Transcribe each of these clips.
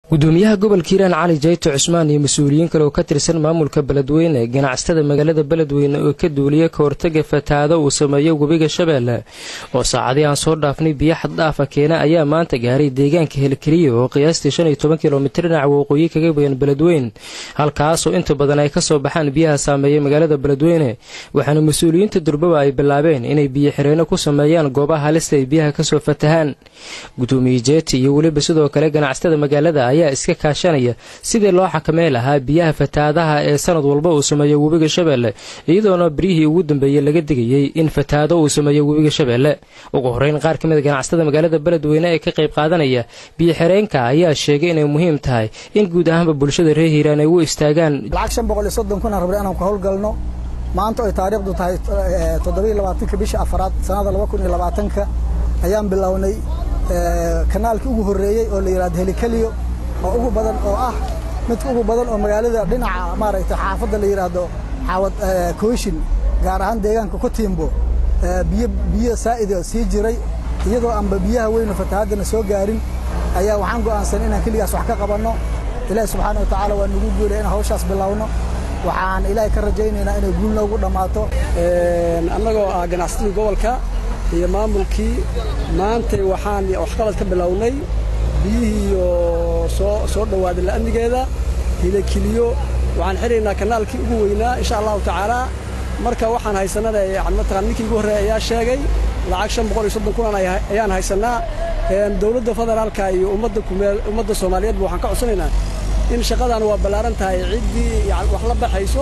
gudoomiyaha gobolka hiiraan cali jayto cusmaan iyo mas-uuliyiin kale oo ka tirsan maamulka beledweyne ganacsatada magaalada beledweyne oo ka duuliya ka hortaga fatahaado uu sameeyo webiga shabeelle oo saacadii aan soo dhaafnay biyo xaddhaafa keena ayaa maanta gaaray deegaanka helkeliya oo qiyaastii shan iyo toban kilomitir dhinaca waqooyi kaga bayan beledweyn halkaasoo inta badan ay kasoo baxaan biyaha saameeya magaalada beledweyne waxaana mas-uuliyiinta durbaba ay bilaabeen inay biyo xireyno ku sameeyaan goobaha halista ay biyaha kasoo fatahaan gudoomiye jeeti iyo weliba sidoo kale ganacsatada magaalada ayaa iska kaashanaya sidii loo xakamey lahaa biyaha fatahaadaha ee sanad walba uu sameeyo webiga shabeelle iyadoona beryihii ugu dambeeyey laga digayey in fatahaado uu sameeyo webiga shabeelle ugu horreyn qaar ka mid a ganacsatada magaalada beledweyne ee ka qayb qaadanaya biyo xireenka ayaa sheegay inay muhiim tahay in guud ahaanba bulshada reer hiiraan ay u istaagaan lacag shan boqol iyo soddon kun aan rabnay inaan ku howlgalno maanta ay taariikhdu tahay toddoba iyo labaatanka bisha afaraad sanada laba kun iyo labaatanka ayaan bilownay kanaalkii ugu horreeyey oo la yidhahdo helikeliyo oo ugu badan oo ah midka ugu badan oo magaalada dhinaca maaragtay xaafadda la yidhaahdo xaawad koyshin gaar ahaan deegaanka ku tiimbo biyo biyo saa'ida sii jiray iyadoo aanba biyaha weynu fatahaadana soo gaarin ayaa waxaan go'aansan inaan keligaas wax ka qabanno ilaahi subxaana wa tacaala waa nagu guulay inaan hawshaas bilowno waxaan ilaahay ka rajaynaynaa inay guul noogu dhammaato annagoo ah ganacsatada gobolka iyo maamulkii maantay waxaan waxqabad ka bilownay biyihiiyo soo soo dhowaaday la'amnigeeda hilakiliyo waxaan xidhaynaa kanaalkii ugu weynaa insha allahu tacaalaa marka waxaan haysanana yani mataqaan ninkii ugu horreeya ayaa sheegay lacag shan boqol iyo soddon kunan ayaan haysannaa dowladda federaalka iyo ummadda kumeel ummadda soomaaliyeedba waxaan ka codsanaynaa in shaqadan waa ballaaran tahay ciddii yani wax la baxayso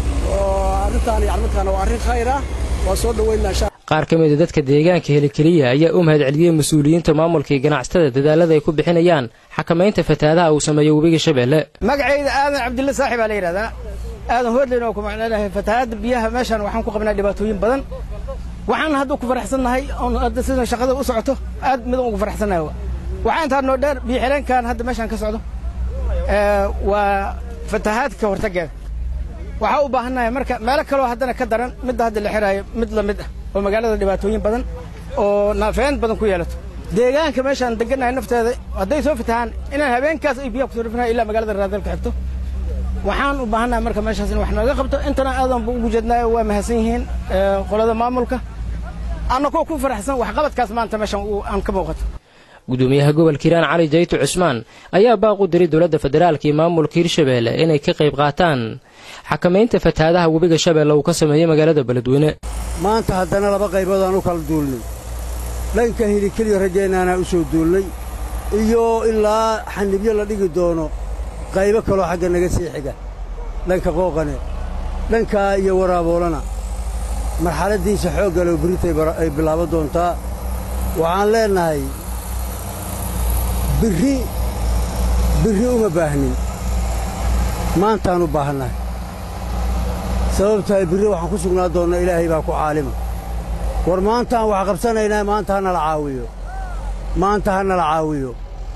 oo arrintaan yani mataqaan waa arrin khayr ah waa soo dhoweynaa qaar ka mida dadka deegaanka helikeliya ayaa u mahad celiyey mas-uuliyiinta maamulka iyo ganacsatada dadaalada ay ku bixinayaan xakamaynta fatahaadaha uu sameeyo webiga shabeelle magacayda aadan cabdilla saaxib baa la yidhahdaa aadan hoodleyn oo ku macnaynahay fatahaadda biyaha meeshaan waxaan ku qabnaa dhibaatooyin badan waxaan hadda ku faraxsannahay oon hadda sida shaqada u socoto aad midan ugu faraxsannahay waxaan intaa noo dheer biyo xireenkan hadda meeshaan ka socdo waa fatahaadka hortaggeeda waxaa u baahannahay marka meelo kaloo haddana ka daran midda hadda la xiraayo mid la mid ah oo magaalada dhibaatooyin badan oo naafeen badan ku yeelato deegaanka meeshaan degannahay nafteeda hadday soo fatahaan inaan habeenkaas ay biyaha kusoo rifnayo ilaa magaalada raadalka xigto waxaan u baahannahay marka meeshaas in wax nooga qabto intana aadan bu ugu jeednaayo waa mahadsan yihiin qolada maamulka annagoo ku faraxsan waxqabadkaas maanta meeshaan aan ka muuqato gudoomiyaha gobolka hiiraan cali jayto cusmaan ayaa baaq u diray dowladda federaalka iyo maamulka hirshabeelle inay ka qayb qaataan xakamaynta fatahaadaha webiga shabeelle uu ka sameeyey magaalada beledweyne maanta haddana laba qaybood aan u kala duulnay dhanka hilikeliyo rajaynaanaa u soo duulnay iyo ilaa xanibyo la dhigi doono qaybo kaloo xagga naga sii xiga dhanka qooqane dhankaa iyo waraaboolana marxaladdiisa xooggalow berritay ay bilaaban doontaa waxaan leennahay birri birri uma baahnin maantaan u baahannahay sababtahay birri waxaan ku sugnaa doonnaa ilaahay baa ku caalima war maantaan wax qabsanaynaa maanta ha nala caawiyo maanta ha nala caawiyo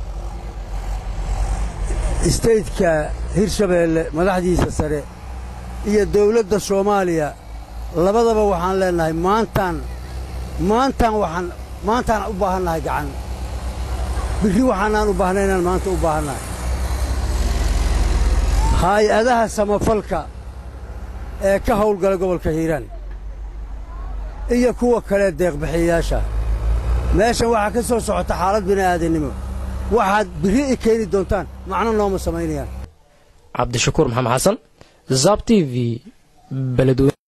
istaydka hirshabeelle madaxdiisa sare iyo dawladda soomaaliya labadaba waxaan leennahay maantaan maantaan waxaan maantaan u baahannahay gacan birri waxaanaan u baahnay inaan maanta u baahannahay haay'adaha samafalka ee ka hawlgala gobolka hiiraan iyo kuwa kale deeqbixiyayaasha meeshan waxaa ka soo socota xaalad bini'aadannimo waxaad birri i keeni doontaan macno nooma samaynayaan cabdishakuur maxamed xasan zab t v beledweyne